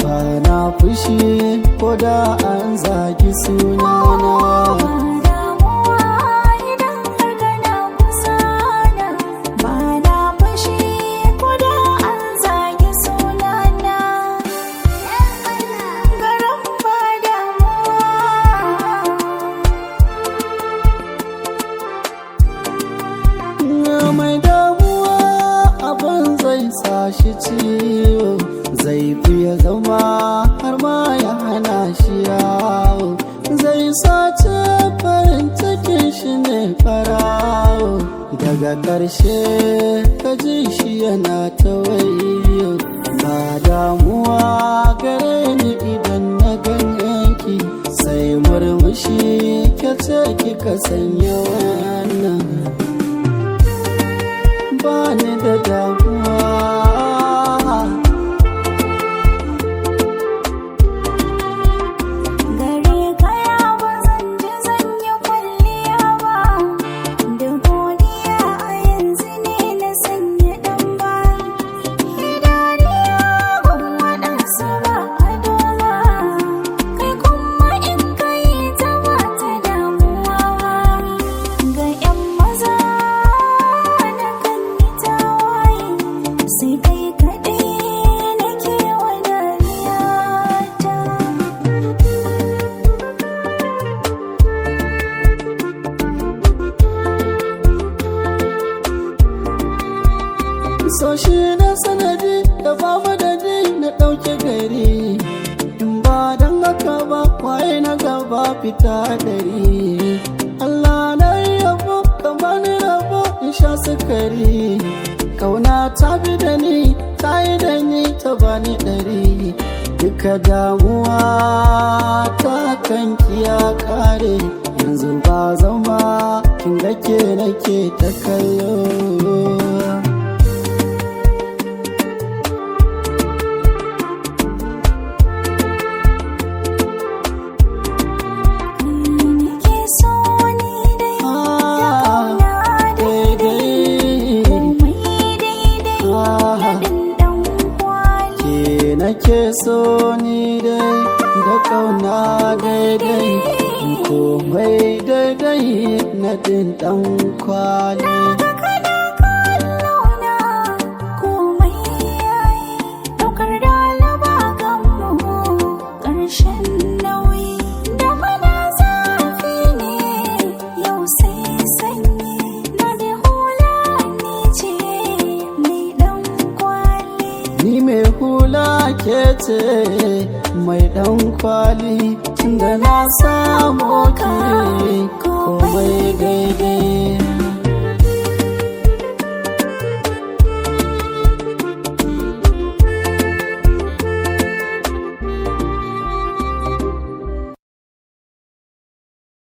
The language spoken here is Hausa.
ba na fushi ko da an zagi sunana damuwa idan har kana kusa na ba na fushi ko da an zagi sunana garin ba damuwa mai damuwa abin zai sa shi ciwo zai fiye zama har ma ya hana shi yawo zai sace farin cikin shi ne farawo daga ƙarshe ka ji shi yana ta wayo ba damuwa gare ni idan na ganyanki sai murmushi ke ce kika sanya wannan bani da damuwa gare kaya ba zan ji zan yi kwalliya ba da godiya a yanzu ne na sanya dan ba idaniya ban waɗansu ba a doma kai kuma in kai ta ba ta damuwa ba ga 'yan maza na kan yi tawaye sai kai kaɗai nake wa dariya ta so shi na sanadi da babu da ni na ɗauke gari in ba don haka ba waye na gaba fita dari Allah na yabo kamar ni rabo in sha sukari kauna ta bi da ni ta yi da ni ta bani ɗari duka damuwa ta kan ya kare yanzu ba zama kin ga ke nake ta kallo nake so ni dai Ah, daidai. komai daidai Ah, daɗin ɗan kwali ke nake so ni dai da kauna daidai komai daidai na din dan kwali kana kallona komai yayi ɗaukar dalaba ganmu ƙarshen nauyi da mana zafi ne yau sai sanyi na da hula ni ce mai ɗan kwali ni mai hula ke ce mai dan kwali tunda na samu ki komai daidai